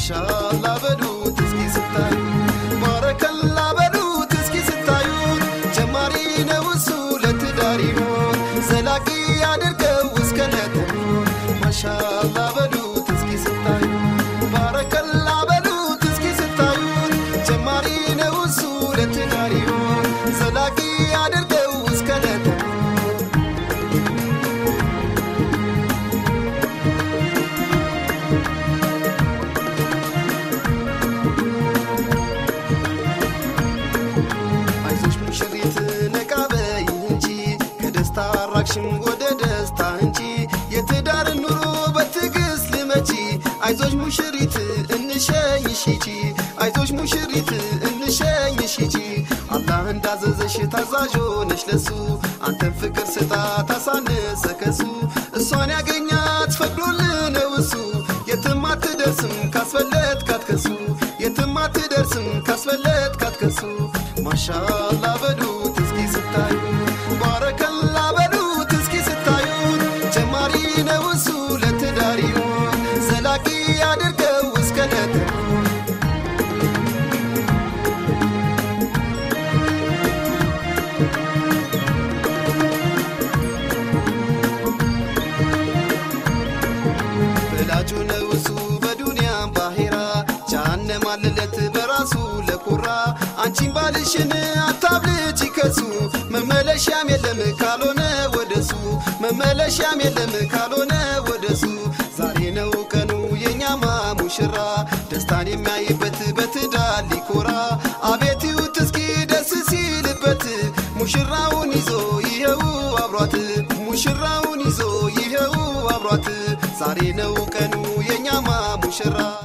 ማሻአላ በሉት እስኪ ስታዩ ባረከላ በሉት እስኪ ስታዩት ጀማሪ ነው እሱ ለትዳር ይሆን ዘላቂ አድርገው እስከ ነጥቦን ማሻአላ በሉት እስኪ ስታዩ ባረከላ በሉት እስኪ ስታዩት ጀማሪ ነው እሱ ለትዳር ይሆን ዘላቂ አድርገው እስከ ነጥቦን አይዞሽ ሙሽሪት ነቃ በይ እንጂ ከደስታ አራቅሽም ወደ ደስታ እንጂ የትዳር ኑሮ በትዕግስት ልመቺ አይዞሽ ሙሽሪት እንሸኝሽ ሂጂ አይዞሽ ሙሽሪት እንሸኝሽ ሂጂ አላህ እንዳዘዘሽ ታዛዥ ሆነሽ ለሱ አንተን ፍቅር ስጣ ታሳነሰ ከሱ እሷን ያገኛት ፈቅዶልህ ነው እሱ የትም አትደርስም ካስፈለት ካትከሱ የትም አትደርስም ካስፈለት ካትከሱ ማሻአላ በሉት እስኪ ስታዩ ባረከላ በሉት እስኪ ስታዩት ጀማሪ ነው እሱ ለትዳር ይሆን ዘላቂ አድርገው እስከ ነጥቦን በላጩ ነው እሱ በዱንያም ባሄራ ጃሃንም አለለት በራሱ ለኩራ አንቺን ባልሽን አታብልጭ ከሱ መመለሻም የለም ካልሆነ ወደሱ መመለሻም የለም ካልሆነ ወደሱ ዛሬ ነው ቀኑ የኛማ ሙሽራ ደስታን የሚያይበት በትዳር ሊኮራ አቤት ይዩት እስኪ ደስ ሲልበት ሙሽራውን ይዞ ይኸው አብሯት ሙሽራውን ይዞ ይኸው አብሯት ዛሬ ነው ቀኑ የኛማ ሙሽራ